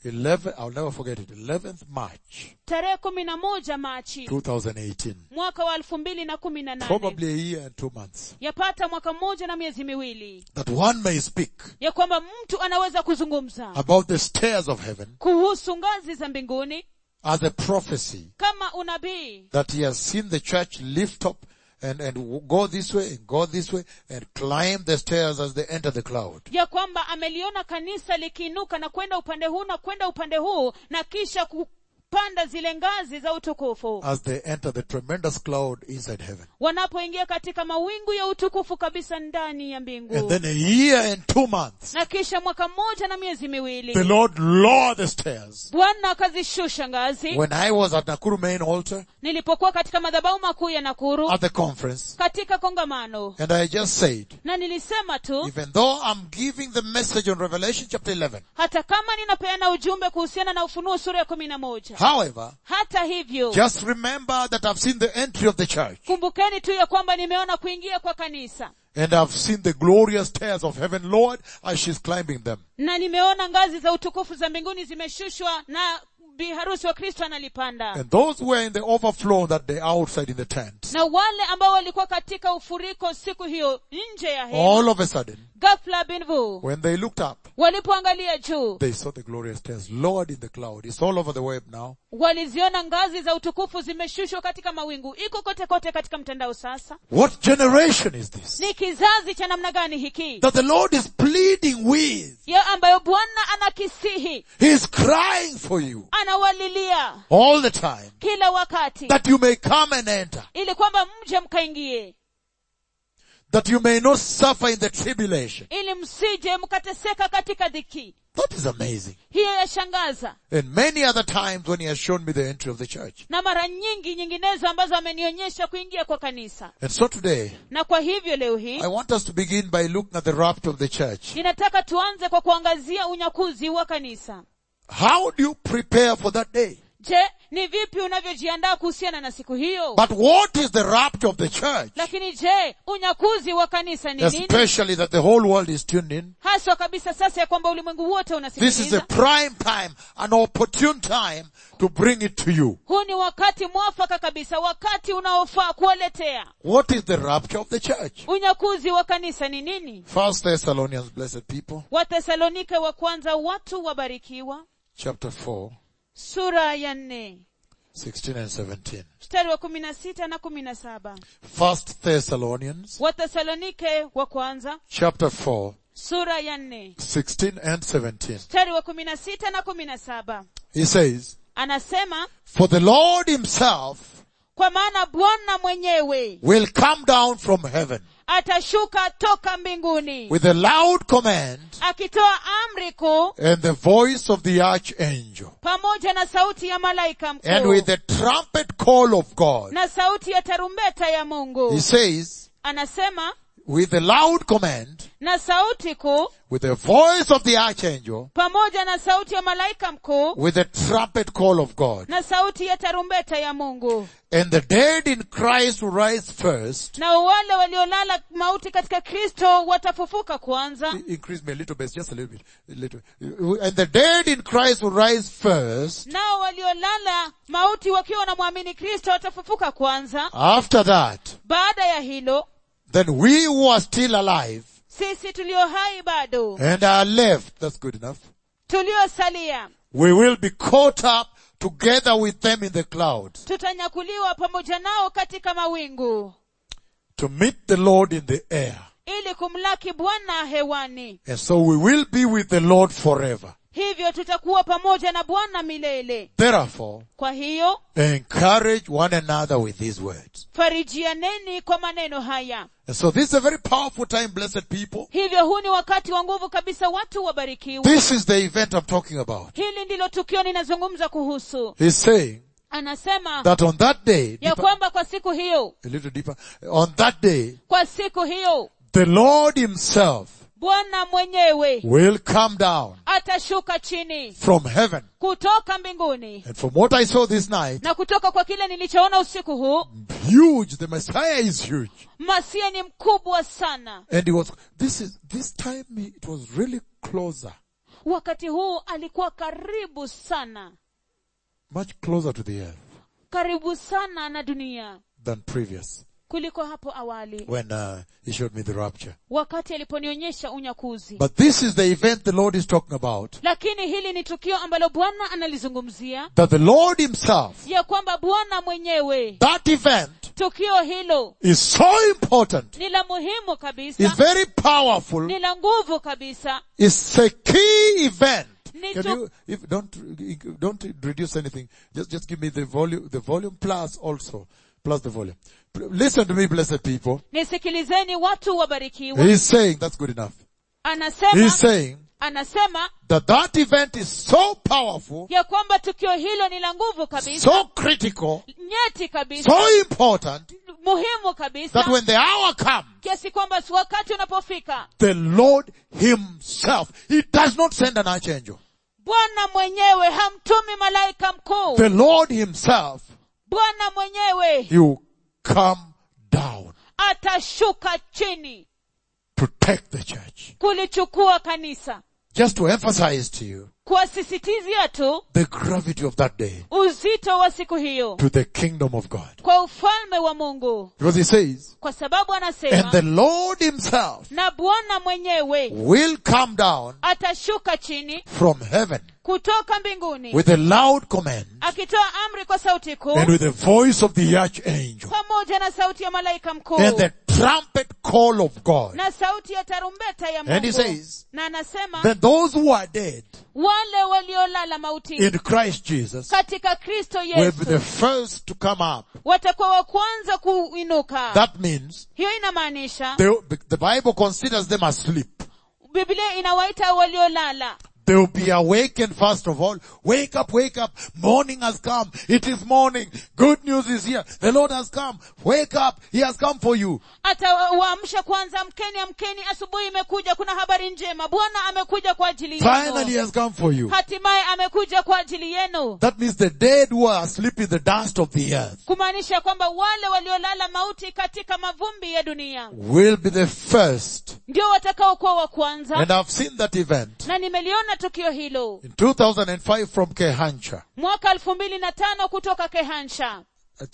11, I'll never forget it, 11th March, tarehe kumi na moja machi 2018. mwaka wa elfu mbili na kumi na nane Probably a year and two months. yapata mwaka mmoja na miezi miwili That one may speak ya kwamba mtu anaweza kuzungumza about the stairs of heaven kuhusu ngazi za mbinguni as a prophecy kama unabii that he has seen the church lift up and, and go this way and go this way and climb the stairs as they enter the cloud. ya kwamba ameliona kanisa likiinuka na kwenda upande huu na kwenda upande huu na kisha kupanda zile ngazi za utukufu As they enter the tremendous cloud inside heaven. wanapoingia katika mawingu ya utukufu kabisa ndani ya And mbingu then a year and two months, na kisha mwaka mmoja na miezi the miwili Lord lowered the stairs. bwana akazishusha ngazi When I was at Nakuru main altar nilipokuwa katika madhabahu makuu ya nakuru at the conference, katika kongamano and I just said, na nilisema tu even though I'm giving the message on Revelation chapter 11, hata kama ninapeana ujumbe kuhusiana na ufunuo sura ya kumi na moja however, hata hivyo just remember that I've seen the entry of the church kumbukeni tu ya kwamba nimeona kuingia kwa kanisa and I've seen the glorious stairs of heaven lowered as she's climbing them. na nimeona ngazi za utukufu za mbinguni zimeshushwa na bi harusi wa kristo analipanda And those who were in the overflow that day outside in the tent, na wale ambao walikuwa katika ufuriko siku hiyo nje ya hema all of a sudden, ghafla binvu when they looked up, walipoangalia juu they saw the glorious stairs lowered in the cloud. It's all over the web now. waliziona ngazi za utukufu zimeshushwa katika mawingu iko kote kote katika mtandao sasa What generation is this? ni kizazi cha namna gani hiki That the Lord is pleading with. ya ambayo bwana anakisihi He is crying for you anawalilia all the time kila wakati that you may come and enter. ili kwamba mje mkaingie That you may not suffer in the tribulation. ili msije mkateseka katika dhiki That is amazing. hiyo yashangaza And many other times when he has shown me the entry of the church. na mara nyingi nyinginezo ambazo amenionyesha kuingia kwa kanisa And so today, na kwa hivyo leo hii I want us to begin by looking at the rapture of the church. ninataka tuanze kwa kuangazia unyakuzi wa kanisa How do you prepare for that day? je ni vipi unavyojiandaa kuhusiana na siku hiyo But what is the rapture of the church? lakini je unyakuzi wa kanisa ni nini Especially that the whole world is tuned in. haswa kabisa sasa ya kwamba ulimwengu wote This is a unasikiliza prime time, an opportune time to bring it to you. huu ni wakati mwafaka kabisa wakati unaofaa kuwaletea What is the rapture of the church? unyakuzi wa kanisa ni nini First Thessalonians, blessed people, wathesalonike wa kwanza watu wabarikiwa chapter 4, sura ya nne 16 and 17. mstari wa kumi na sita na kumi na saba First Thessalonians, wathesalonike wa kwanza chapter 4, sura ya nne 16 and 17. mstari wa kumi na sita na kumi na saba He says, anasema For the Lord himself kwa maana bwana mwenyewe will come down from heaven atashuka toka mbinguni with a loud command akitoa amri kuu and the voice of the archangel pamoja na sauti ya malaika and mkuu with the trumpet call of God. na sauti ya tarumbeta ya He mungu says, anasema with a loud command, na sauti kuu with the voice of the archangel, pamoja na sauti ya malaika mkuu with the trumpet call of God. na sauti ya tarumbeta ya mungu And the dead in Christ will rise first. na wale waliolala mauti katika kristo watafufuka kwanza I- Increase me a little bit, just a little bit. A little. And the dead in Christ will rise first. nao waliolala mauti wakiwa wanamwamini kristo watafufuka kwanza After that, baada ya hilo then we who are still alive sisi tulio hai bado and are left, that's good enough, tuliosalia we will be caught up together with them in the clouds tutanyakuliwa pamoja nao katika mawingu to meet the Lord in the air. ili kumlaki bwana hewani And so we will be with the Lord forever. hivyo tutakuwa pamoja na bwana milele Therefore, kwa hiyo encourage one another with these words. farijianeni kwa maneno haya And so this is a very powerful time, blessed people. hivyo huu ni wakati wa nguvu kabisa watu wabarikiwa This is the event I'm talking about. hili ndilo tukio ninazungumza kuhusu He's saying anasema that on that day, ya deeper- kwamba kwa siku hiyo a little deeper, on that day, kwa siku hiyo the Lord himself bwana mwenyewe will come down atashuka chini from heaven. kutoka mbinguni And from what I saw this night, na kutoka kwa kile nilichoona usiku huu huge, the Messiah is huge. masia ni mkubwa sana And he was, this is, this time he- it was really closer. wakati huu alikuwa karibu sana much closer to the earth karibu sana na dunia than previous kuliko hapo awali when uh, he showed me the rapture. wakati aliponionyesha unyakuzi But this is the event the Lord is talking about. lakini hili ni tukio ambalo bwana analizungumzia That the Lord himself, ya kwamba bwana mwenyewe that event tukio hilo is so important, ni la muhimu is kabisa very powerful, ni la nguvu kabisa is a key event. Ni Can tu- you, if, don't, don't reduce anything. Just, just give me the volume, the volume plus also, plus the volume. Listen to me, blessed people. nisikilizeni watu wabarikiwa He's saying, that's good enough. anasema He's saying anasema that that event is so powerful, ya kwamba tukio hilo ni la nguvu kabisa so critical, nyeti kabisa so important, muhimu that kabisa when the hour comes, kiasi kwamba wakati unapofika the Lord himself, he does not send an archangel. bwana mwenyewe hamtumi malaika mkuu The Lord himself, bwana mwenyewe he will come down atashuka chini to take the church. kulichukua kanisa Just to emphasize to you kuwasisitizia tu the gravity of that day uzito wa siku hiyo to the kingdom of God. kwa ufalme wa mungu Because he says, kwa sababu and anasema the Lord himself na bwana mwenyewe will come down atashuka chini from heaven kutoka mbinguni with a loud command akitoa amri kwa sauti kuu and with the voice of the archangel pamoja na sauti ya malaika mkuu and the trumpet call of God. na sauti ya tarumbeta ya And he mungu says, na anasema Then those who are dead wale waliolala mautini in Christ Jesus katika kristo will be the yesu first to come up. watakuwa wa kwanza kuinuka That means hiyo inamaanisha they, the Bible considers them asleep. biblia inawaita waliolala They will be awakened first of all. Wake up, wake up. Morning has come. It is morning. Good news is here. The Lord has come. Wake up. He has come for you. atawaamsha kwanza mkeni amkeni asubuhi imekuja kuna habari njema bwana amekuja kwa ajili Finally he yenu has come for you. hatimaye amekuja kwa ajili yenu That means the dead who are asleep in the dust of the earth kumaanisha kwamba wale waliolala mauti katika mavumbi ya dunia will be the first. ndio watakaokuwa wa kwanza And I've seen that event na nimeliona tukio hilo in 2005 from Kehancha. mwaka elfu mbili na tano kutoka kehansha Uh,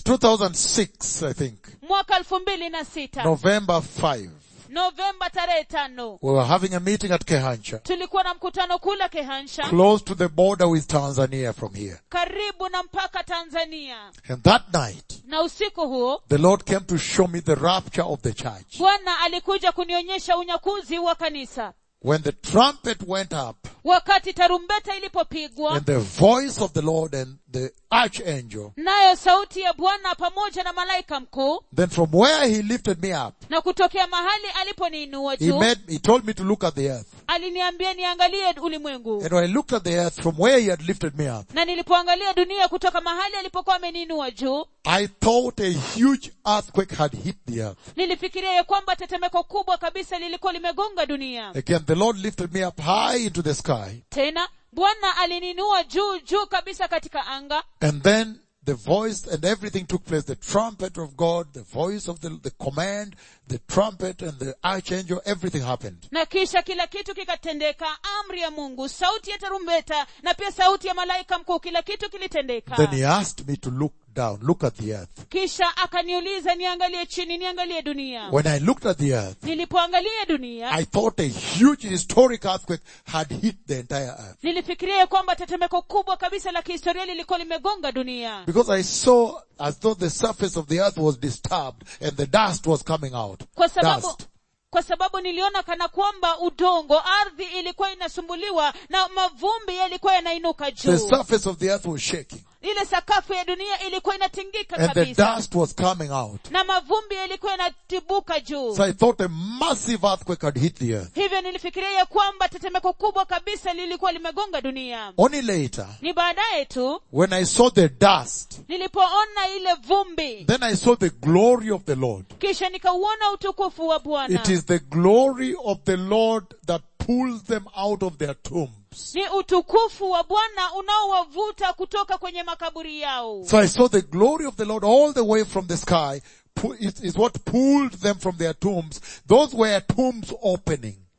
2006, I think. mwaka elfu mbili na sita November 5. novemba tarehe tano We were having a meeting at Kehancha, tulikuwa na mkutano kula kehansha close to the border with Tanzania from here. karibu na mpaka tanzania And that night, na usiku huo the Lord came to show me the rapture of the church. bwana alikuja kunionyesha unyakuzi wa kanisa When the trumpet went up wakati tarumbeta ilipopigwa and the voice of the Lord and the archangel, nayo sauti ya bwana pamoja na malaika mkuu then from where he lifted me up, na kutokea mahali aliponiinua he juu made, he told me to look at the earth. aliniambia niangalie ulimwengu And when I looked at the earth from where he had lifted me up, na nilipoangalia dunia kutoka mahali alipokuwa ameniinua juu I thought a huge earthquake had hit the earth. nilifikiria ya kwamba tetemeko kubwa kabisa lilikuwa limegonga dunia Again, the Lord lifted me up high into the sky. tena bwana alininua juu juu kabisa katika anga And then the voice and everything took place. The trumpet of God, the voice of the, the command, the trumpet and the archangel, everything happened. na kisha kila kitu kikatendeka amri ya mungu sauti ya tarumbeta na pia sauti ya malaika mkuu kila kitu kilitendeka Then he asked me to look down, look at the earth. kisha akaniuliza niangalie chini niangalie dunia When I looked at the earth, nilipoangalia dunia I thought a huge historic earthquake had hit the entire earth. nilifikiria ya kwamba tetemeko kubwa kabisa la kihistoria lilikuwa limegonga dunia Because I saw as though the surface of the earth was disturbed and the dust was coming out. kwa sababu Dust. kwa sababu niliona kana kwamba udongo ardhi ilikuwa inasumbuliwa na mavumbi yalikuwa yanainuka The juu surface of the earth was shaking ile sakafu ya dunia ilikuwa inatingika and the kabisa dust was coming out. na mavumbi yalikuwa yanatibuka juu So I thought a massive earthquake had hit the earth. hivyo nilifikiria ya kwamba tetemeko kubwa kabisa lilikuwa limegonga dunia Only later, ni baadaye tu when I saw the dust, nilipoona ile vumbi then I saw the glory of the Lord. kisha nikauona utukufu wa bwana It is the glory of the Lord that pulls them out of their tombs. ni utukufu wa bwana unaowavuta kutoka kwenye makaburi yao So I saw the glory of the Lord all the way from the sky. Pu- It is what pulled them from their tombs. Those were tombs opening.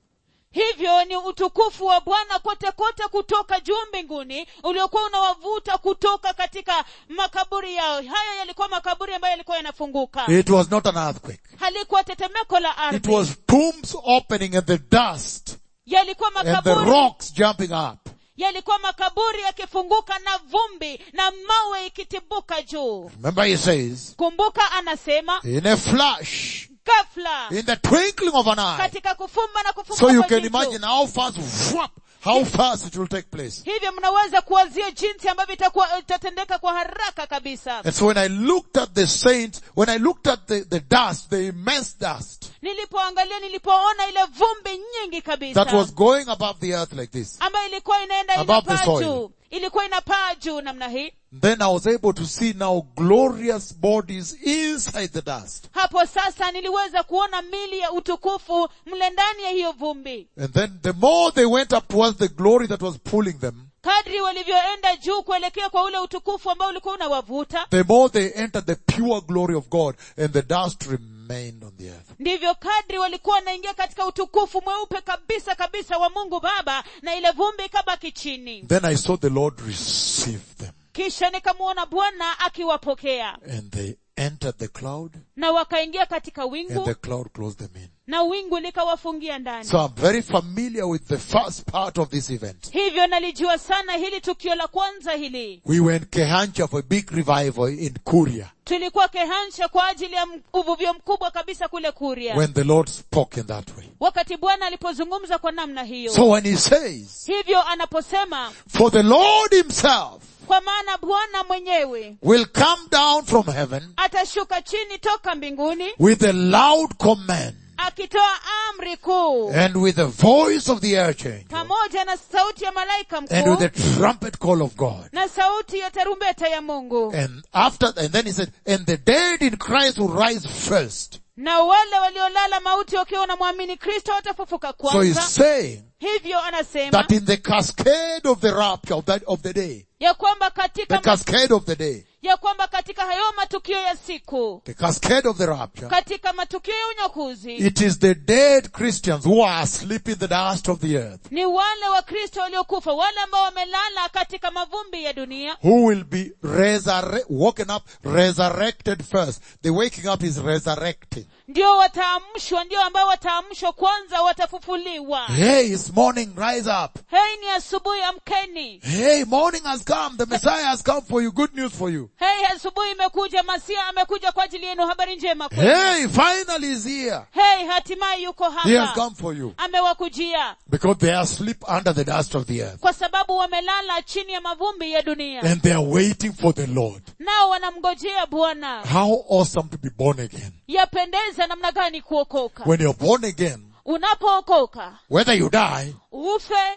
hivyo ni utukufu wa bwana kote kote kutoka juu mbinguni uliokuwa unawavuta kutoka katika makaburi yao hayo yalikuwa makaburi ambayo yalikuwa yanafunguka It was not an earthquake. halikuwa tetemeko la It ardhi was tombs opening and the dust yalikuwa and the makaburi rocks jumping up. yalikuwa makaburi yakifunguka na vumbi na mawe ikitibuka juu Remember he says, kumbuka anasema in a flash, ghafla in the twinkling of an eye. katika kufumba na kufumba So you kwa can jicho. imagine how fast, whoop, how fast it will take place. hivyo mnaweza kuwazia jinsi ambavyo itakuwa itatendeka kwa haraka kabisa And so when I looked at the saints, when I looked at the, the dust, the immense dust nilipoangalia nilipoona ile vumbi nyingi kabisa that was going above the earth like this, ambayo ilikuwa inaenda Above the inapaa soil. juu ilikuwa inapaa juu namna hii then I was able to see now glorious bodies inside the dust. hapo sasa niliweza kuona mili ya utukufu mle ndani ya hiyo vumbi And then the more they went up towards the glory that was pulling them, kadri walivyoenda juu kuelekea kwa ule utukufu ambao ulikuwa unawavuta the more they entered the pure glory of God and the dust remained on the earth. ndivyo kadri walikuwa wanaingia katika utukufu mweupe kabisa kabisa wa mungu baba na ile vumbi ikabaki chini Then I saw the Lord receive them kisha nikamwona bwana akiwapokea and they entered the cloud na wakaingia katika and wingu the cloud closed them in. na wingu likawafungia ndani So I'm very familiar with the first part of this event. hivyo nalijua sana hili tukio la kwanza hili We were in Kehancha for a big revival in Kuria tulikuwa kehansha kwa ajili ya m- uvuvio mkubwa kabisa kule kuria when the Lord spoke in that way. wakati bwana alipozungumza kwa namna hiyo So when he says, hivyo anaposema for the Lord himself kwa maana bwana mwenyewe will come down from heaven atashuka chini toka mbinguni with a loud command akitoa amri kuu and with the voice of the archangel pamoja na sauti ya malaika and with the mkuu trumpet call of God. na sauti ya tarumbeta ya mungu And after, and then he said, and the dead in Christ will rise first. na wale waliolala mauti wakiwa wanamwamini kristo watafufuka So he's kwanza saying hivyo anasema that in the cascade of the rapture of that, of the day, ya kwamba the katika cascade of the day, ya kwamba katika hayo matukio ya siku the cascade of the rapture, katika matukio ya unyakuzi it is the dead Christians who are asleep in the dust of the earth ni wale wakristo waliokufa wale ambao wamelala katika mavumbi ya dunia who will be resurre- woken up, resurrected first. The waking up is resurrecting. ndio wataamshwa ndio ambao wataamshwa kwanza watafufuliwa Hey, it's morning, rise up. hei ni asubuhi amkeni Hey, morning has come. The Messiah has come for you. Good news for you. hei asubuhi imekuja masia amekuja kwa ajili yenu habari njema kwenu. Hey, finally he's here. hei hatimaye yuko He has hapa come for you. amewakujia Because they are asleep under the dust of the earth. kwa sababu wamelala chini ya mavumbi ya dunia And they are waiting for the Lord. nao wanamngojea bwana How awesome to be born again. yapendeza namna gani kuokoka When you're born again, unapookoka whether you die, ufe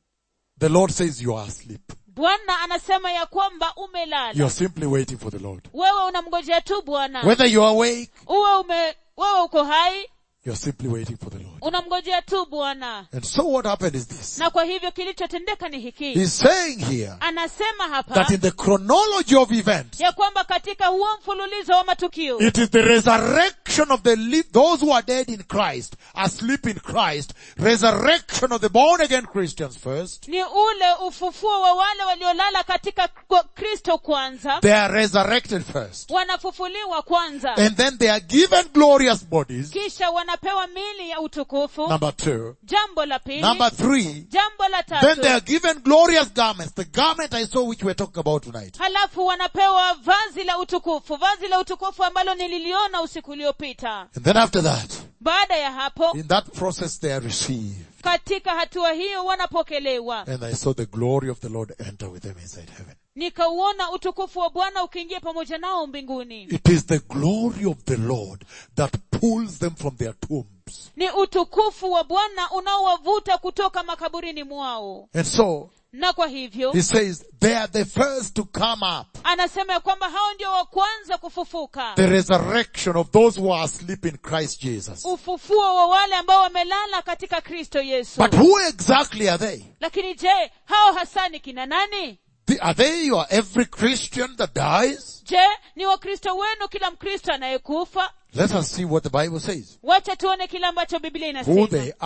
the Lord says you are asleep. bwana anasema ya kwamba umelala You're simply waiting for the Lord. wewe unamngojea tu bwana Whether you are awake, uwe ume wewe uko hai you're simply waiting for the Lord. unamngojea tu bwana And so what happened is this. na kwa hivyo kilichotendeka ni hiki He's saying here anasema hapa that in the chronology of events, ya kwamba katika huo mfululizo wa matukio it is the resurrection of the li- those who are dead in Christ, asleep in Christ, resurrection of the born again Christians first. ni ule ufufuo wa wale waliolala katika kwa kristo kwanza They are resurrected first. wanafufuliwa kwanza And then they are given glorious bodies. kisha wanapewa mili ya utukufu Number two. jambo la pili Number three. jambo la Then they are tatu given glorious garments. The garment I saw which we're talking about tonight. halafu wanapewa vazi la utukufu vazi la utukufu ambalo nililiona usiku uliopita And then after that, baada ya hapo in that process they are received. katika hatua hiyo wanapokelewa And I saw the glory of the Lord enter with them inside heaven. nikauona utukufu wa bwana ukiingia pamoja nao mbinguni It is the glory of the Lord that pulls them from their tombs. ni utukufu wa bwana unaowavuta kutoka makaburini mwao And so, na kwa hivyo he says, they are the first to come up. anasema ya kwamba hao ndio wa kwanza kufufuka The resurrection of those who are asleep in Christ Jesus. ufufuo wa wale ambao wamelala katika kristo yesu But who exactly are they? lakini je hao hasa ni kina nani The- Are they your every Christian that dies? je ni wakristo wenu kila mkristo anayekufa Let us see what the Bible says. wacha tuone kile ambacho biblia Who inasema they are.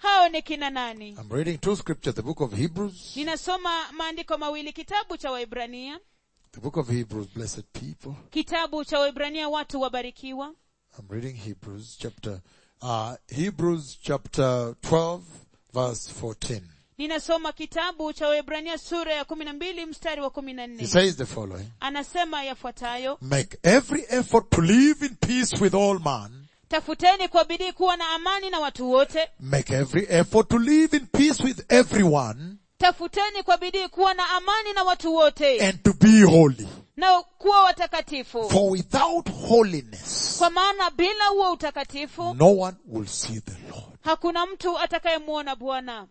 hao ni kina nani I'm reading two scriptures, the book of Hebrews, ninasoma maandiko mawili kitabu cha waibrania the book of Hebrews, blessed people. kitabu cha waibrania watu wabarikiwa I'm reading Hebrews chapter, uh, Hebrews chapter 12 verse 14. ninasoma kitabu cha waibrania sura ya kumi na mbili mstari wa kumi na He nne says the following, anasema yafuatayo make every effort to live in peace with all man, tafuteni kwa bidii kuwa na amani na watu wote make every effort to live in peace with everyone, tafuteni kwa bidii kuwa na amani na watu wote and to be holy. na kuwa watakatifu For without holiness, kwa maana bila huo utakatifu no one will see the Lord. hakuna mtu atakayemwona bwana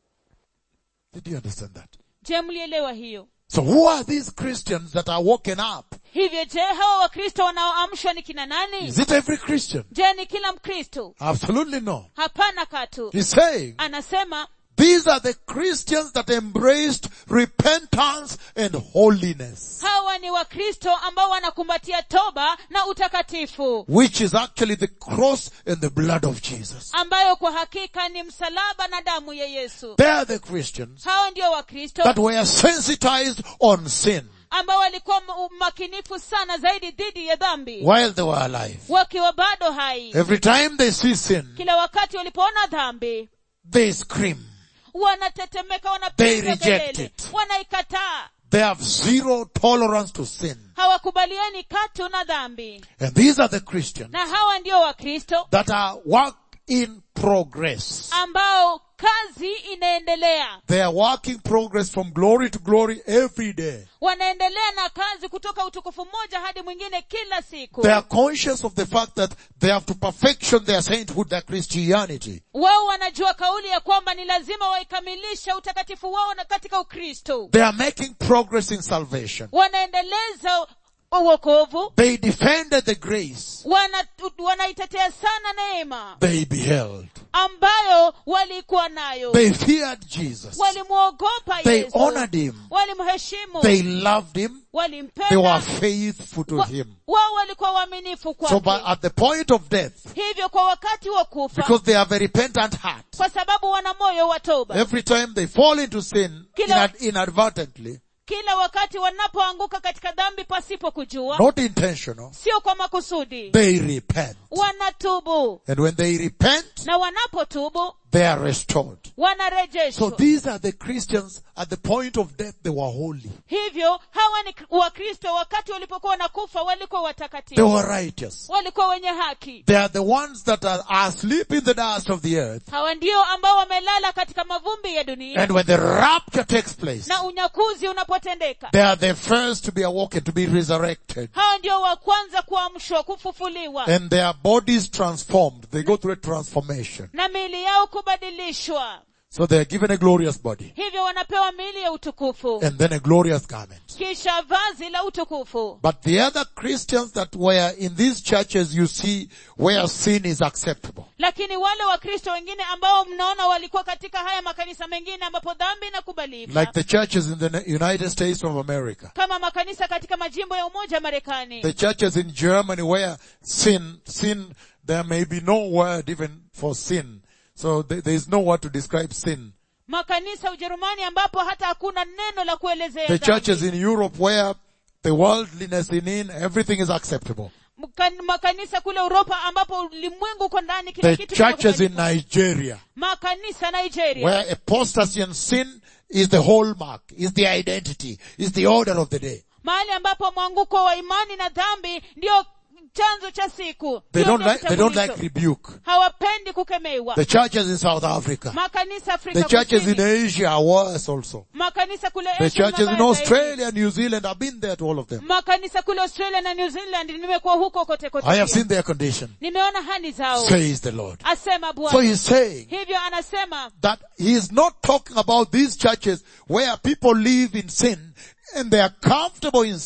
Did you understand that? je mlielewa hiyo So who are these Christians that are woken up? hivyo je hawa wakristo wanaoamshwa ni kina nani Is it every Christian? je ni kila mkristo Absolutely no. hapana katu He's saying anasema these are the Christians that embraced repentance and holiness, hawa ni wakristo ambao wanakumbatia toba na utakatifu which is actually the cross and the blood of Jesus. ambayo kwa hakika ni msalaba na damu ya yesu They are the Christians hawa ndio wakristo that were sensitized on sin ambao walikuwa ma- makinifu sana zaidi dhidi ya dhambi while they were alive. wakiwa bado hai Every time they see sin, kila wakati walipoona dhambi they scream. wanatetemeka They wanapiga reject kelele it. wanaikataa They have zero tolerance to sin. hawakubaliani katu na dhambi And these are the Christians na hawa ndio wakristo that are work in progress. ambao kazi inaendelea They are working progress from glory to glory every day. wanaendelea na kazi kutoka utukufu mmoja hadi mwingine kila siku They are conscious of the fact that they have to perfection their sainthood, their Christianity. wao wanajua kauli ya kwamba ni lazima waikamilishe utakatifu wao na katika ukristo They are making progress in salvation. wanaendeleza uokovu They defended the grace wana, wanaitetea sana neema they beheld. ambayo walikuwa nayo They feared Jesus. walimwogopa They yesu honored him. walimheshimu They loved him. They were walimpenda faithful to Wa- him. wao walikuwa waaminifu So by, kwake at the point of death, hivyo kwa wakati wa kufa because they have a repentant heart, kwa sababu wana moyo wa toba every time they fall into sin Kila- inad- inadvertently, kila wakati wanapoanguka katika dhambi pasipo kujua not intentional, sio kwa makusudi they repent. wanatubu And when they repent, na wanapotubu they are restored. So wanarejeshwa these are the Christians at the point of death, they were holy. hivyo hawa ni wakristo wakati walipokuwa wanakufa walikuwa They watakatifu were righteous. walikuwa wenye haki They are the ones that are asleep in the dust of the earth. hawa ndio ambao wamelala katika mavumbi ya dunia And when the rapture takes place, na unyakuzi unapotendeka they are the first to be awoken, to be resurrected. hawa ndio wa kwanza kuamshwa kufufuliwa And their bodies transformed. They go through a transformation. na miili yao kubadilishwa So they are given a glorious body. hivyo wanapewa miili ya utukufu And then a glorious garment. kisha vazi la utukufu But the other Christians that were in these churches, you see, where sin is acceptable. lakini wale wakristo wengine ambao mnaona walikuwa katika haya makanisa mengine ambapo dhambi inakubalika Like the churches in the United States of America. kama makanisa katika majimbo ya umoja marekani The churches in Germany where sin, sin, there may be no word even for sin. So there there is no word to describe sin. makanisa ujerumani ambapo hata hakuna neno la kuelezea The dhambi. churches in Europe where the worldliness in in, everything is acceptable. Mkan- makanisa kule uropa ambapo ulimwengu uko ndani kila The kitu churches in kinakubalika. Nigeria makanisa nigeria where apostasy and sin is the hallmark, is the identity, is the order of the day. mahali ambapo mwanguko wa imani na dhambi ndio chanzo cha siku They Ndio don't ndio like, they don't like kitambulisho. rebuke. hawapendi kukemewa The churches in South Africa, makanisa afrika the churches in Kusini, Asia are worse also. makanisa kule The Asia churches in mabaya zaidi. Australia, New Zealand, I've been there to all of them. makanisa kule australia na new zealand nimekuwa huko kote kote I have pia. seen their condition, nimeona hali zao says the Lord. asema So bwana he's saying hivyo anasema that he is not talking about these churches where people live in sin and they are comfortable in sin.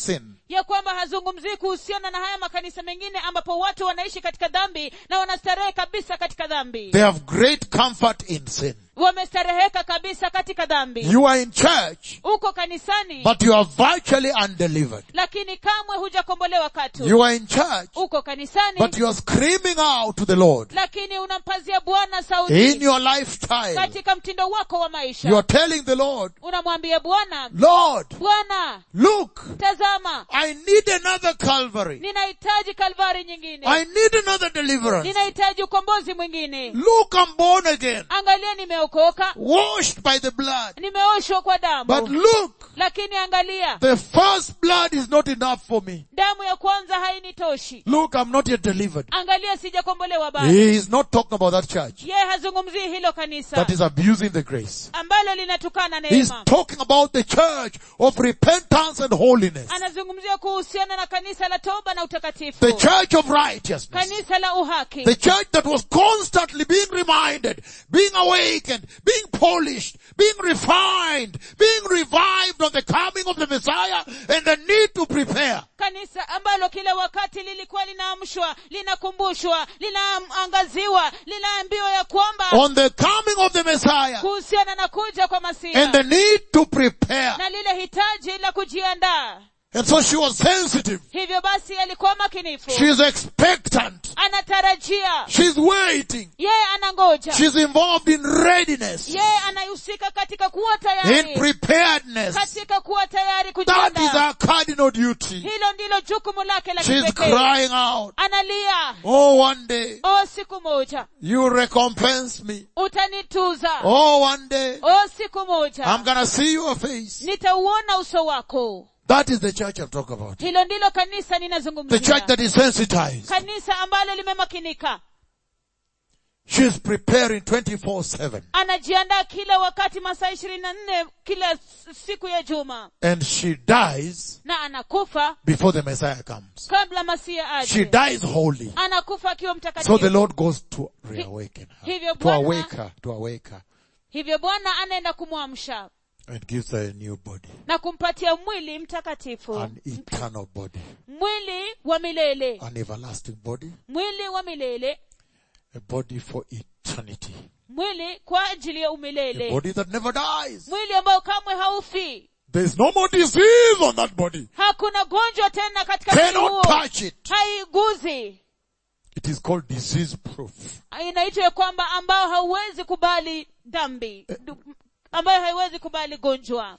ya kwamba hazungumzii kuhusiana na haya makanisa mengine ambapo watu wanaishi katika dhambi na wanastarehe kabisa katika dhambi They have great comfort in sin. wamestareheka kabisa katika dhambi You are in church, uko kanisani but you are virtually undelivered. lakini kamwe hujakombolewa katu You are in church, uko kanisani but you are screaming out to the Lord lakini unampazia bwana in sauti your lifestyle. katika mtindo wako wa You maisha are telling the Lord, unamwambia bwana Lord, bwana look, tazama I need another Calvary. ninahitaji kalvari nyingine I need another deliverance. ninahitaji ukombozi mwingine Look, I'm born again, angalia nimeokoka washed by the blood. nimeoshwa kwa But damu look, lakini angalia the first blood is not enough for me. damu ya kwanza hainitoshi Look, I'm not yet delivered. angalia sijakombolewa bado He is not talking about that church yeye hazungumzii hilo kanisa that is abusing the grace. ambalo linatukana He's neema talking about the church of repentance and holiness. anazungumzia kuhusiana na kanisa la toba na The utakatifu church of righteousness. kanisa la uhaki The church that was constantly being reminded, being awakened, being polished, being refined, being revived on the coming of the Messiah and the need to prepare. kanisa ambalo kila wakati lilikuwa linaamshwa linakumbushwa linaangaziwa linaambiwa ya kwamba On the coming of the Messiah kuhusiana na kuja kwa and masiha the need to prepare. na lile hitaji la kujiandaa And so she was sensitive. hivyo basi alikuwa makinifu She's expectant. anatarajia She's waiting. yeye anangoja She's involved in readiness, yeye anahusika katika kuwa in tayari preparedness. katika kuwa tayari That is kujiandaa our cardinal duty. hilo ndilo jukumu lake la She's kipekee crying out, analia oh one day, o siku moja you recompense me. utanituza Oh one day, o siku moja I'm gonna see your face. nitauona uso wako That is the church I'm talking about. hilo ndilo kanisa The church ninazungumzia that is sensitized. kanisa ambalo limemakinika She's preparing 24-7. anajiandaa kila wakati masaa ishirini na nne kila s- siku ya juma And she dies na anakufa before the Messiah comes. kabla masia She aje dies holy. anakufa akiwa So mtakatifu the Lord goes to reawaken her. hivyo To Bwana- awake her. To awake her. hivyo bwana anaenda kumwamsha And gives her a new body. na kumpatia mwili mtakatifu An eternal body. mwili wa milele An everlasting body. mwili wa milele A body for eternity. mwili kwa ajili ya A umilele body that never dies. mwili ambao kamwe haufi There's no more disease on that body. hakuna gonjwa tena katika mwili Cannot huo touch it. haiguzi It is called disease proof. inaitwa ya kwamba ambao hauwezi kubali dhambi Du- ambayo haiwezi kubali gonjwa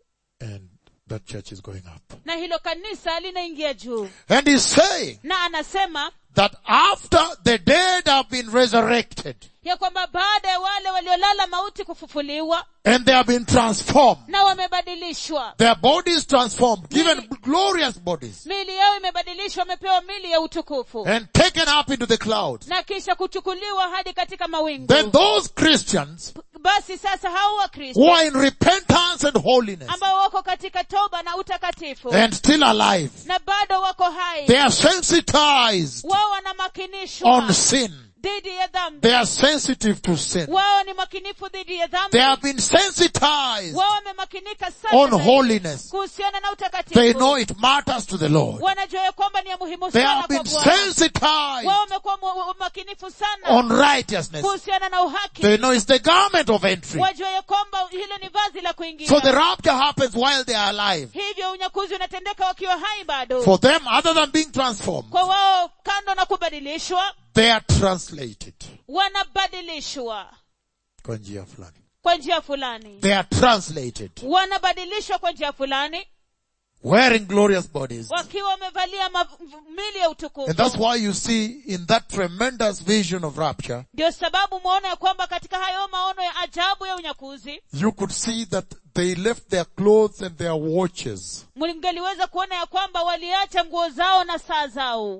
And that church is going up. na hilo kanisa linaingia juu And he's saying na anasema that after the dead have been resurrected ya kwamba baada ya wale waliolala mauti kufufuliwa and they have been transformed, na wamebadilishwa their bodies transformed, given glorious bodies miili yao imebadilishwa wamepewa mili ya utukufu and taken up into the clouds, na kisha kuchukuliwa hadi katika mawingu then those Christians basi sasa hao who wakristo are in repentance and holiness ambao wako katika toba na utakatifu and still alive, na bado wako hai they are sensitized wao wanamakinishwa on sin. dhidi ya dhambi They are sensitive to sin. wao ni makinifu dhidi ya dhambi They have been sensitized wao wamemakinika sana on zaidi holiness. kuhusiana na They know utakatifu it matters to the Lord. wanajua ya kwamba ni ya muhimu They sana have kwa been bwana sensitized wao wamekuwa mu- makinifu sana on righteousness. kuhusiana na uhaki They know it's the garment of entry. wajua ya kwamba hilo ni vazi la kuingia So the rapture happens while they are alive. hivyo unyakuzi unatendeka wakiwa hai bado For them, other than being transformed, kwa wao kando na kubadilishwa they are translated. wanabadilishwa Kwa njia fulani. kwa njia fulani They are translated. wanabadilishwa kwa njia fulani Wearing glorious bodies. wakiwa wamevalia mav- mili ya And that's utukufu why you see in that tremendous vision of rapture, ndio sababu mwaona ya kwamba katika hayo maono ya ajabu ya unyakuzi you could see that they left their clothes and their watches mlingeliweza kuona ya kwamba waliacha nguo zao na saa zao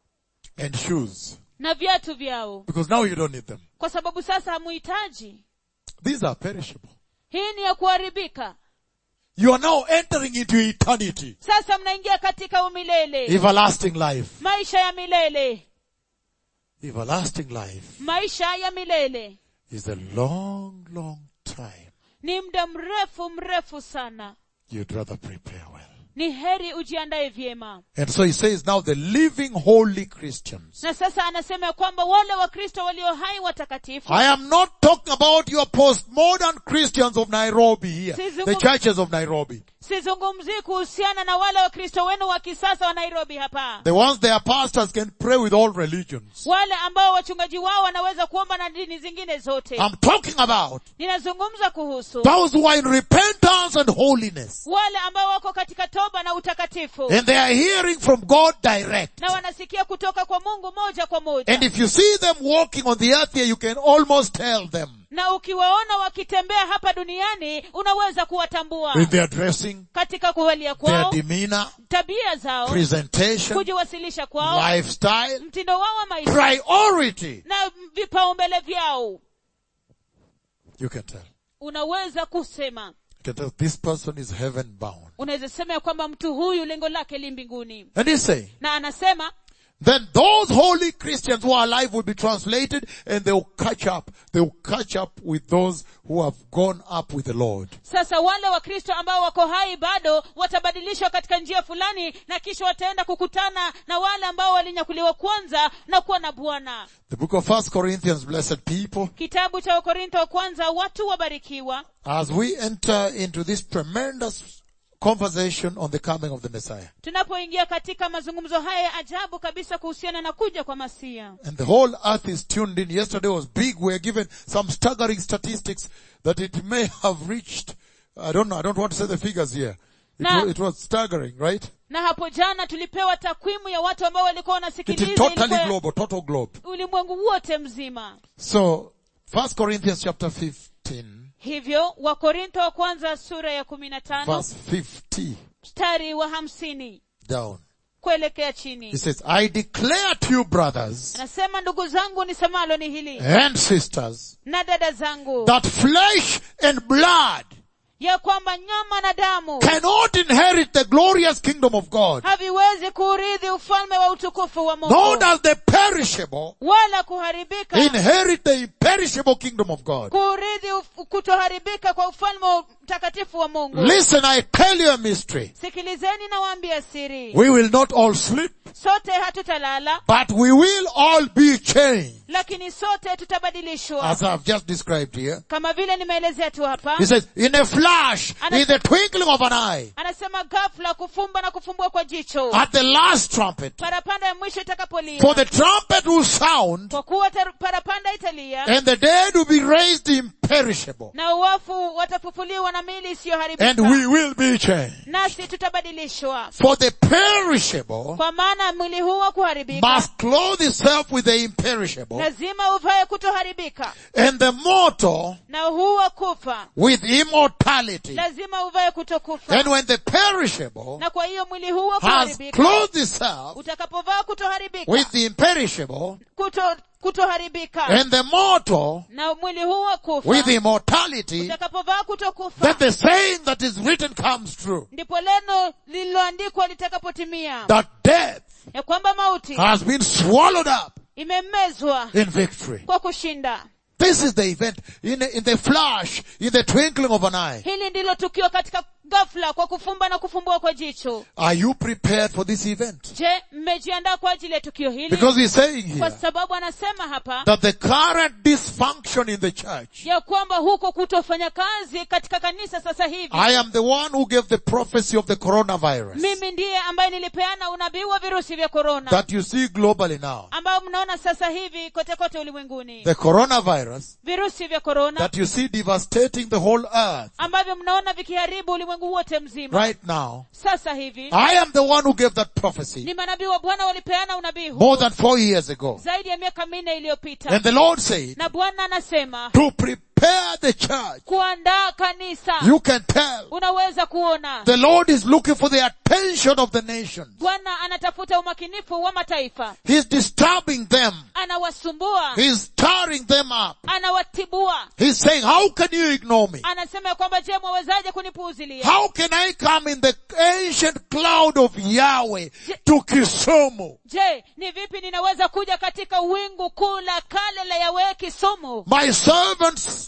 and shoes. na viatu vyao Because now you don't need them. kwa sababu sasa hamuhitaji These are perishable. hii ni ya kuharibika You are now entering into eternity. sasa mnaingia katika umilele Everlasting life. maisha ya milele Everlasting life maisha ya milele is a long, long time. ni muda mrefu mrefu sana You'd rather prepare well. ni heri ujiandaye vyema And so he says now the living holy Christians. na sasa anasema ya kwamba wale wakristo walio hai watakatifu I am not talking about your postmodern Christians of Nairobi here. Sizu- The churches of Nairobi. sizungumzii kuhusiana na wale wakristo wenu wa kisasa wa nairobi hapa The ones their pastors can pray with all religions. wale ambao wachungaji wao wanaweza kuomba na dini zingine zote I'm talking about ninazungumza kuhusu those who are in repentance and holiness. wale ambao wako katika toba na utakatifu And they are hearing from God direct. na wanasikia kutoka kwa mungu moja kwa moja And if you see them walking on the earth here, you can almost tell them na ukiwaona wakitembea hapa duniani unaweza kuwatambua with their dressing, katika kuvalia their kwao demeanor, tabia zao presentation, kujiwasilisha kwao lifestyle, mtindo wao wa maisha priority. na vipaumbele vyao You can tell. unaweza kusema You can tell this person is heaven bound. unaweza sema ya kwamba mtu huyu lengo lake li mbinguni And he's saying, na anasema then those holy Christians who are alive will be translated and they will catch up. They will catch up with those who have gone up with the Lord. sasa wale wakristo ambao wako hai bado watabadilishwa katika njia fulani na kisha wataenda kukutana na wale ambao walinyakuliwa kwanza na kuwa na bwana The book of First Corinthians, blessed people, kitabu cha wakorintho wa kwanza watu wabarikiwa as we enter into this tremendous conversation on the coming of the Messiah. tunapoingia katika mazungumzo haya ya ajabu kabisa kuhusiana na kuja kwa masia And the whole earth is tuned in. Yesterday was big. We are given some staggering statistics that it may have reached, I don't know, I don't want to say the figures here. It, Now- was, it was staggering, right? na hapo jana tulipewa takwimu ya watu ambao walikuwa It is wanasikiliza totally ilikuwa global, total globe. ulimwengu wote mzima So, First Corinthians chapter 15, hivyo wakorintho wa kwanza sura ya kumi na tano verse 50 mstari wa hamsini down. kuelekea chini He says, I declare to you brothers anasema ndugu zangu nisemalo ni hili and sisters na dada zangu that flesh and blood ya kwamba nyama na damu cannot inherit the glorious kingdom of God. haviwezi kuurithi ufalme wa utukufu wa Nor mungu does the perishable wala kuharibika inherit the imperishable kingdom of God. kuurithi uf- kutoharibika kwa ufalme wa mtakatifu wa mungu Listen, I tell you a mystery. sikilizeni na waambia siri We will not all sleep, sote hatutalala but we will all be changed. lakini sote tutabadilishwa As I've just described here. kama vile nimeelezea tu hapa He says, in a flash, Ana- in the twinkling of an eye, anasema ghafla kufumba na kufumbua kwa jicho at the last trumpet, parapanda ya mwisho itakapolia for the trumpet will sound, kwa kuwa tar- parapanda italia and the dead will be raised imperishable, na uwafu watafufuliwa na mili and isiyoharibika we will be changed. nasi tutabadilishwa For the perishable kwa maana mwili huu wa kuharibika must clothe itself with the imperishable, lazima uvae kutoharibika and the mortal na huu wa kufa with immortality. lazima uvae kutokufa And when the perishable na kwa hiyo mwili huu wa has kuharibika clothed itself utakapovaa kutoharibika with the imperishable, kuto, kutoharibika and the mortal na mwili huu wa kufa with immortality, utakapovaa kutokufa that the saying that is written comes true. ndipo neno lililoandikwa litakapotimia That death ya kwamba mauti has been swallowed up imemezwa in victory. kwa kushinda This is the event in, in the flash, in the twinkling of an eye. hili ndilo tukio katika ghafla kwa kufumba na kufumbua kwa jicho Are you prepared for this event? je mmejiandaa kwa ajili ya tukio hili Because he's saying kwa here sababu anasema hapa that the current dysfunction in the church, ya kwamba huko kutofanya kazi katika kanisa sasa hivi I am the one who gave the prophecy of the coronavirus mimi ndiye ambaye nilipeana unabii wa virusi vya korona that you see globally now. ambao mnaona sasa hivi kote kote ulimwenguni The coronavirus virusi vya korona that you see devastating the whole earth ambavyo mnaona vikiharibu ulimwengu wote mzima right now. sasa hivi I am the one who gave that prophecy ni manabii wa bwana walipeana unabii huu more than four years ago. zaidi ya miaka minne iliyopita And the Lord said, na bwana anasema to prepare the church, kuandaa kanisa you can tell unaweza kuona the Lord is looking for the attention of the nations. bwana anatafuta umakinifu wa mataifa He's disturbing them. anawasumbua He's stirring them up. anawatibua He's saying, how can you ignore me? anasema ya kwamba je mwawezaje kunipuuzilia How can I come in the ancient cloud of Yahweh to Kisumu? je ni vipi ninaweza kuja katika wingu kuu la kale la yawe kisumu My servants sent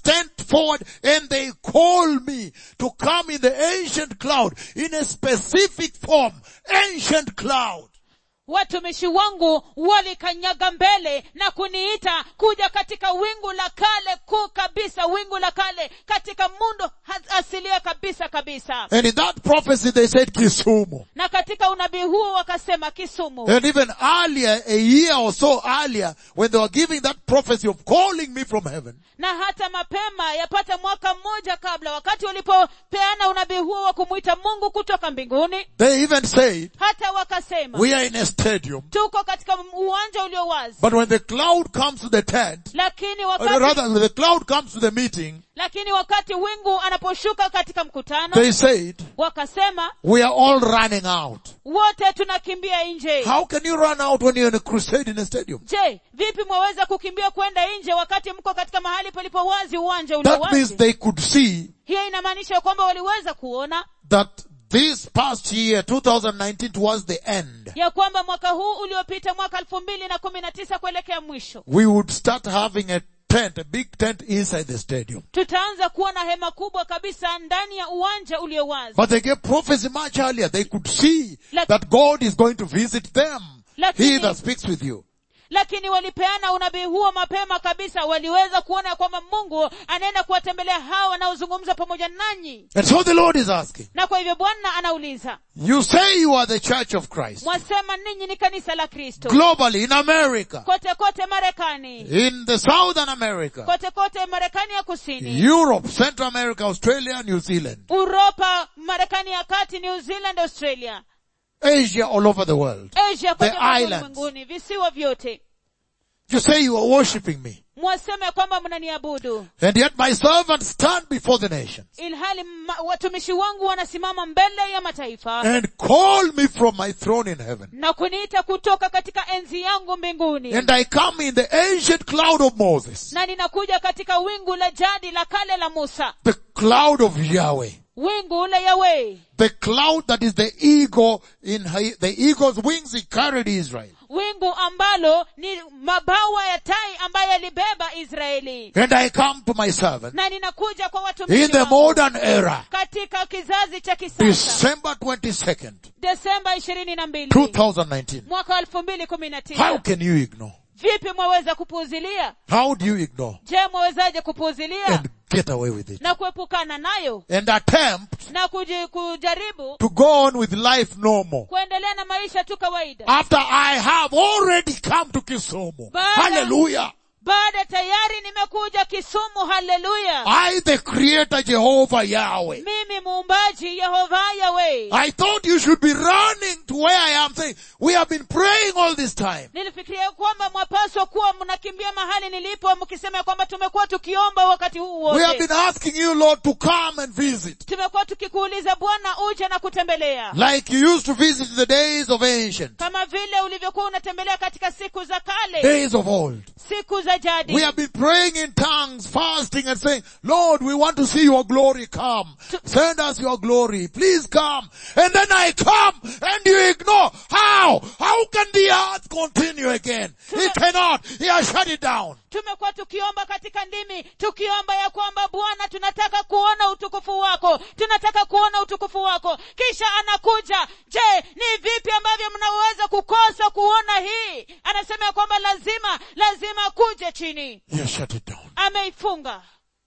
forward and they call me to come in the ancient cloud in a specific form. Ancient cloud. watumishi wangu walikanyaga mbele na kuniita kuja katika wingu la kale kuu kabisa wingu la kale katika mundo ha- asilia kabisa kabisa And in that prophecy they said Kisumu. na katika unabii huo wakasema kisumu And even earlier, a year or so earlier, when they were giving that prophecy of calling me from heaven, na hata mapema yapata mwaka mmoja kabla wakati walipopeana unabii huo wa kumwita mungu kutoka mbinguni they even said, hata wakasema we are in a stadium, tuko katika uwanja ulio wazi but when the cloud comes to the tent, lakini or wakati rather when the cloud comes to the meeting, lakini wakati wingu anaposhuka katika mkutano they said, wakasema we are all running out. wote tunakimbia nje How can you run out when you're in a crusade in a stadium? je vipi mwaweza kukimbia kwenda nje wakati mko katika mahali palipo wazi uwanja ulio That means wazi they could see hiyo inamaanisha kwamba waliweza kuona that this past year, 2019 towards the end, ya kwamba mwaka huu uliopita mwaka elfu mbili na kumi na tisa kuelekea mwisho we would start having a tent, a big tent inside the stadium. tutaanza kuwa na hema kubwa kabisa ndani ya uwanja ulio wazi But they gave prophecy much earlier. They could see Like- that God is going to visit them. Lakini- He that speaks with you. lakini walipeana unabii huo mapema kabisa waliweza kuona ya kwamba mungu anaenda kuwatembelea hawa wanaozungumza pamoja nanyi And so the Lord is asking, na kwa hivyo bwana anauliza you say you are the church of Christ. mwasema ninyi ni kanisa la kristo Globally, in America, kote kote marekani in the Southern America, kote kote marekani ya kusini Europe, Central America, Australia, New Zealand, uropa marekani ya kati new zealand australia Asia, all over the world. asia kote The kote islands. ulimwenguni visiwa vyote You say you are worshipping me. mwasema ya kwamba mnaniabudu And yet my servants stand before the nations ilhali ma- watumishi wangu wanasimama mbele ya mataifa and call me from my throne in heaven. na kuniita kutoka katika enzi yangu mbinguni And I come in the ancient cloud of Moses, na ninakuja katika wingu la jadi la kale la musa the cloud of Yahweh. wingu la yawe The cloud that is the eagle in hi- the eagle's wings he carried Israel. wingu ambalo ni mabawa ya tai ambaye alibeba israeli And I come to my servant na ninakuja kwa in watumishi the wangu modern era, katika kizazi cha kisasa December 22nd, desemba ishirini na mbili 2019. mwaka elfu mbili kumi na How tisa can you ignore? vipi mwaweza kupuuzilia How do you ignore je mwawezaje kupuuzilia and get away with it? na kuepukana nayo And attempt na kuji, kujaribu to go on with life normal. kuendelea na maisha tu kawaida After I have already come to Kisumu. Baada- Hallelujah. baada tayari nimekuja kisumu haleluya I, the creator Jehovah Yahweh. mimi muumbaji yehova yawe I thought you should be running to where I am saying, we have been praying all this time. nilifikiria kwamba mwapaswa kuwa mnakimbia mahali nilipo mkisema ya kwamba tumekuwa tukiomba wakati huu We have wote been asking you, Lord, to come and visit. tumekuwa tukikuuliza bwana uje na kutembelea Like you used to visit in the days of ancient, kama vile ulivyokuwa unatembelea katika siku za kale days of old. siku za jadi We have been praying in tongues, fasting and saying, Lord, we want to see your glory come. Send us your glory. Please come. And then I come and you ignore. How? How can the earth continue again? It cannot. He has shut it down. tumekuwa tukiomba katika ndimi tukiomba ya kwamba bwana tunataka kuona utukufu wako tunataka kuona utukufu wako kisha anakuja je ni vipi ambavyo mnaweza kukosa kuona hii anasema ya kwamba lazima lazima kuje chini He has shut it down. ameifunga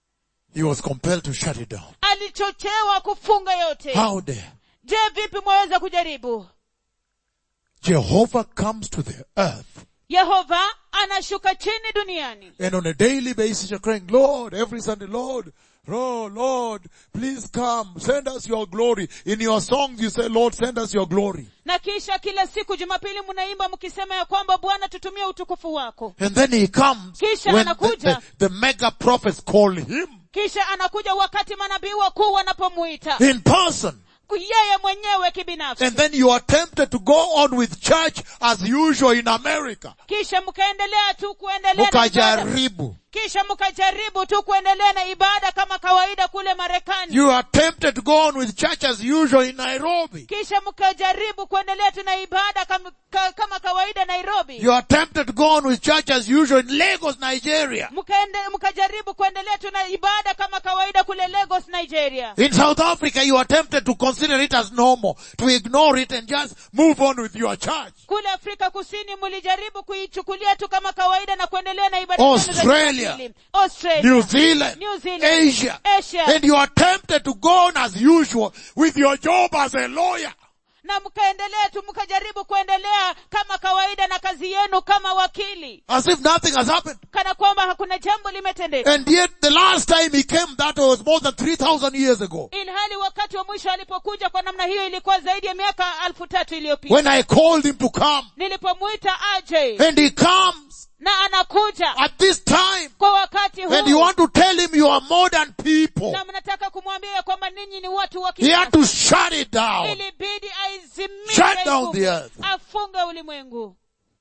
He was compelled to shut it down. alichochewa kufunga yote How dare? je vipi mwaweza kujaribu Jehovah comes to the earth yehova anashuka chini duniani and on a daily basis you're crying, Lord, every Sunday, Lord, oh Lord, please come, send us your glory. In your songs you say, Lord, send us your glory. na kisha kila siku jumapili mnaimba mkisema ya kwamba bwana tutumie utukufu wako And then he comes Kisha when the, anakuja. the, the mega prophets call him kisha anakuja wakati manabii wakuu wanapomuita in person. yeye mwenyewe kibinafsi And then you are tempted to go on with church as usual in America. kisha mkaendelea tu kuendelea na ibada. Mukajaribu. kisha mkajaribu tu kuendelea na ibada kama kawaida kule marekani You are tempted to go on with church as usual in Nairobi. kisha mkajaribu kuendelea tu na ibada kama, ka, kama kawaida nairobi You are tempted to go on with church as usual in Lagos, Nigeria. mkaende mkajaribu kuendelea tu na ibada kama kawaida kule lagos nigeria In South Africa, you are tempted to consider it as normal, to ignore it and just move on with your church. kule afrika kusini mlijaribu kuichukulia tu kama kawaida na kuendelea na ibada zenu za Australia. Jumapili. Australia. New Zealand, New Zealand, Asia, Asia. and you are tempted to go on as usual with your job as a lawyer. na mkaendelea tu mkajaribu kuendelea kama kawaida na kazi yenu kama wakili As if nothing has happened. kana kwamba hakuna jambo limetendeka And yet the last time he came, that was more than 3,000 years ago. ilhali wakati wa mwisho alipokuja kwa namna hiyo ilikuwa zaidi ya miaka alfu tatu iliyopita When I called him to come. nilipomwita aje And he comes na anakuja at this time. kwa wakati And you huu want to tell him you are modern people. na mnataka kumwambia ya kwamba ninyi ni watu wa He had kisasa to shut it down. ilibidi aizimishe Shut down nguvu, the earth. afunge ulimwengu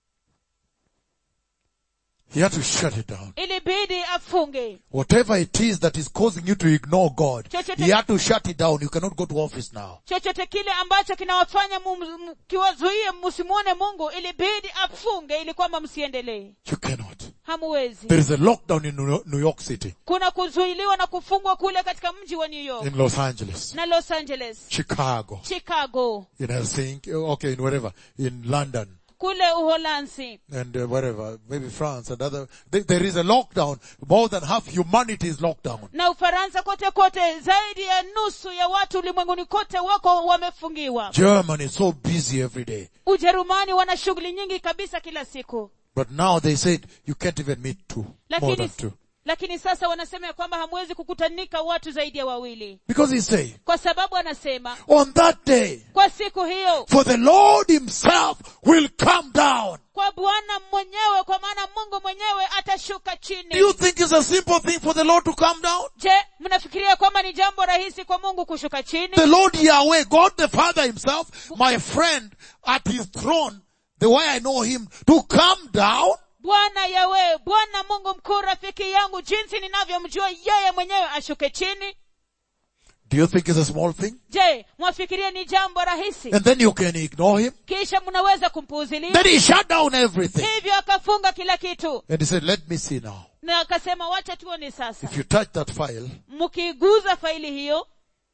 He had to shut it down. ilibidi afunge Whatever it is that is causing you to ignore God, Chochote- he had to shut it down. You cannot go to office now. chochote kile ambacho kinawafanya mu- mu- kiwazuie msimwone mungu ilibidi afunge ili kwamba msiendelee You cannot. hamuwezi There is a lockdown in New New York City, kuna kuzuiliwa na kufungwa kule katika mji wa new york in Los Angeles, na los angeles Chicago, chicago in Helsinki, okay, in wherever, in London, kule uholanzi and uh, wherever, maybe France and other. There, there is a lockdown. More than half humanity is locked down. na ufaransa kote kote zaidi ya nusu ya watu ulimwenguni kote wako wamefungiwa Germany is so busy every day. ujerumani wana shughuli nyingi kabisa kila siku But now they said you can't even meet two, more lakini, than two. lakini sasa wanasema ya kwamba hamwezi kukutanika watu zaidi ya wawili Because he's saying, kwa sababu anasema on that day, kwa siku hiyo for the Lord himself will come down. kwa bwana mwenyewe kwa maana mungu mwenyewe atashuka chini Do you think it's a simple thing for the Lord to come down? je mnafikiria kwamba ni jambo rahisi kwa mungu kushuka chini The Lord Yahweh, God the Father himself, my friend at his throne, the way I know him, to come down? bwana yawe bwana mungu mkuu rafiki yangu jinsi ninavyomjua yeye mwenyewe ashuke chini Do you think it's a small thing? je mwafikiria ni jambo rahisi And then you can ignore him? kisha mnaweza kumpuuzilia Then he shut down everything. hivyo akafunga kila kitu And he said, let me see now. na akasema wacha tuone sasa If you touch that file, mkiguza faili hiyo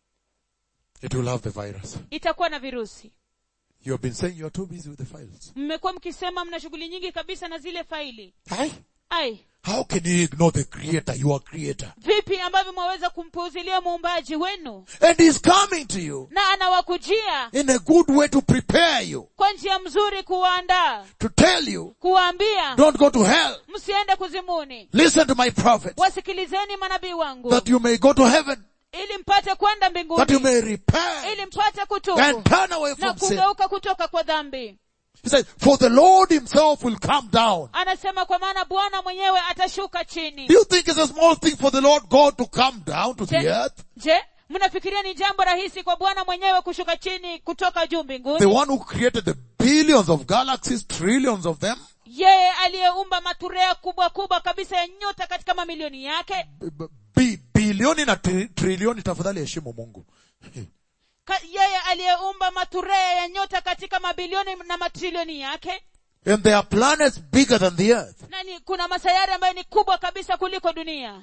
it will have the virus. itakuwa na virusi You have been saying you are too busy with the files. mmekuwa mkisema mna shughuli nyingi kabisa na zile faili Aye. ai How can you ignore the creator, your creator? vipi ambavyo mwaweza kumpuuzilia muumbaji wenu And he's coming to you na anawakujia in a good way to prepare you, kwa njia mzuri kuwaandaa to tell you, kuwaambia don't go to hell. msiende kuzimuni Listen to my prophet, wasikilizeni manabii wangu that you may go to heaven, ili mpate kwenda that you mbinguni may repent ili mpate kutubu and turn away na from sin. kugeuka kutoka kwa dhambi He said, for the Lord himself will come down. anasema kwa maana bwana mwenyewe atashuka chini Do you think it's a small thing for the Lord God to come down to the je, earth? je mnafikiria ni jambo rahisi kwa bwana mwenyewe kushuka chini kutoka juu The mbinguni one who created the billions of galaxies, trillions of them, yeye aliyeumba maturea kubwa kubwa kabisa ya nyota katika mamilioni yake b- b- bi- bilioni na tri- trilioni tafadhali heshimu Mungu. Ka, yeye aliyeumba maturea ya nyota katika mabilioni na matrilioni yake And there are planets bigger than the earth. na ni, kuna masayari ambayo ni kubwa kabisa kuliko dunia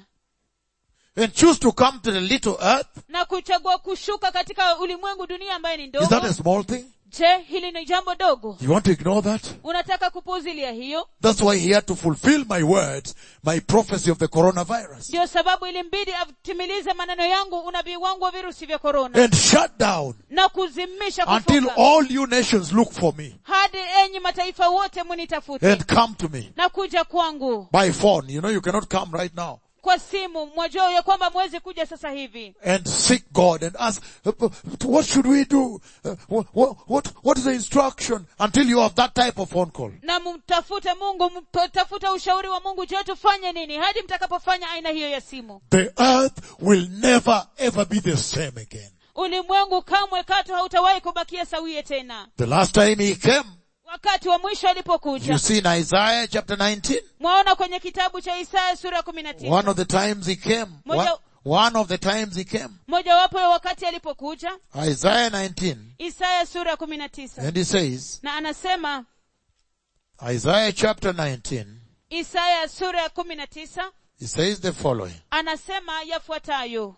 And choose to come to the little earth. na kuchagua kushuka katika ulimwengu dunia ambayo ni Is that ndogo a small thing? je hili ni jambo dogo You want to ignore that? unataka kupuuzilia hiyo That's why he had to fulfill my words, my prophecy of the coronavirus. ndio sababu ilimbidi atimilize maneno yangu unabii wangu wa virusi vya korona And shut down na kuzimisha until kufunga all you nations look for me hadi enyi mataifa wote munitafute and come to me na kuja kwangu by phone. You know, you cannot come right now kwa simu mwajua ya kwamba mwezi kuja sasa hivi and seek God and ask, uh, what should we do? Uh, what, what, what is the instruction until you have that type of phone call? na mtafute mungu mtafute ushauri wa mungu je tufanye nini hadi mtakapofanya aina hiyo ya simu The earth will never ever be the same again. ulimwengu kamwe katu hautawahi kubakia sawie tena The last time he came, wakati wa mwisho You alipokuja see in Isaiah chapter 19, mwaona kwenye kitabu cha isaya sura ya kumi na tisa one of the times he came, one, Moja- one of the times he came, mojawapo ya wakati alipokuja Isaiah 19, isaya sura ya kumi na tisa and he says, na anasema Isaiah chapter 19, isaya sura ya kumi na tisa he says the following. anasema yafuatayo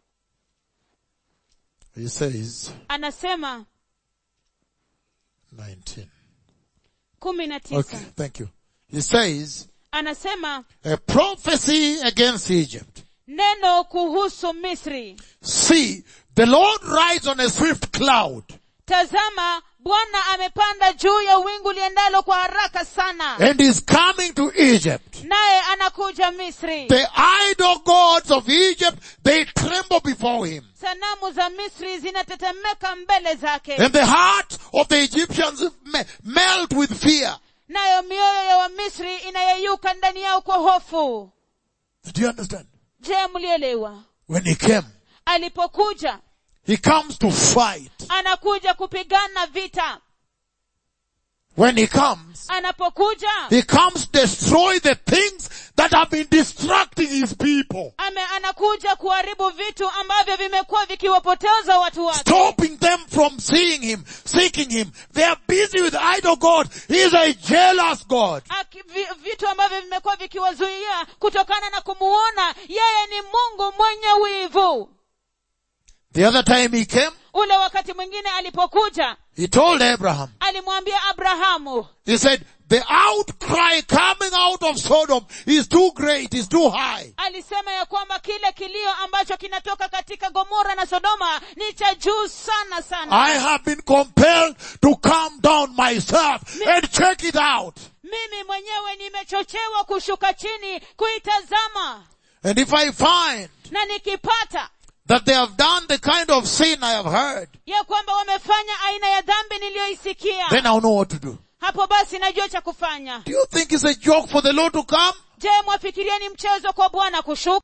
He says, anasema 19. kumi na tisa Okay, thank you. He says, anasema a prophecy against Egypt. neno kuhusu misri See, the Lord rides on a swift cloud tazama bwana amepanda juu ya wingu liendalo kwa haraka sana and is coming to Egypt. naye anakuja misri The idol gods of Egypt, they tremble before him. sanamu za misri zinatetemeka mbele zake And the heart of the Egyptians me- melt with fear. nayo mioyo ya wamisri inayeyuka ndani yao kwa hofu Do you understand? je mlielewa When he came, alipokuja he comes to fight. anakuja kupigana vita When he comes, anapokuja he comes destroy the things that have been distracting his people. ame anakuja kuharibu vitu ambavyo vimekuwa vikiwapoteza watu wake stopping them from seeing him, seeking him. They are busy with idol God. He is a jealous God. Aki, vi, vitu ambavyo vimekuwa vikiwazuia kutokana na kumuona yeye ni mungu mwenye wivu The other time he came, ule wakati mwingine alipokuja he told Abraham, alimwambia abrahamu he said, the outcry coming out of Sodom is too great, is too high. alisema ya kwamba kile kilio ambacho kinatoka katika gomora na sodoma ni cha juu sana sana I have been compelled to come down myself and check it out. mimi mwenyewe nimechochewa kushuka chini kuitazama And if I find na nikipata that they have done the kind of sin I have heard, ya kwamba wamefanya aina ya dhambi niliyoisikia then I'll know what to do. hapo basi najua cha kufanya Do you think it's a joke for the Lord to come? je mwafikiria ni mchezo kwa bwana kushuka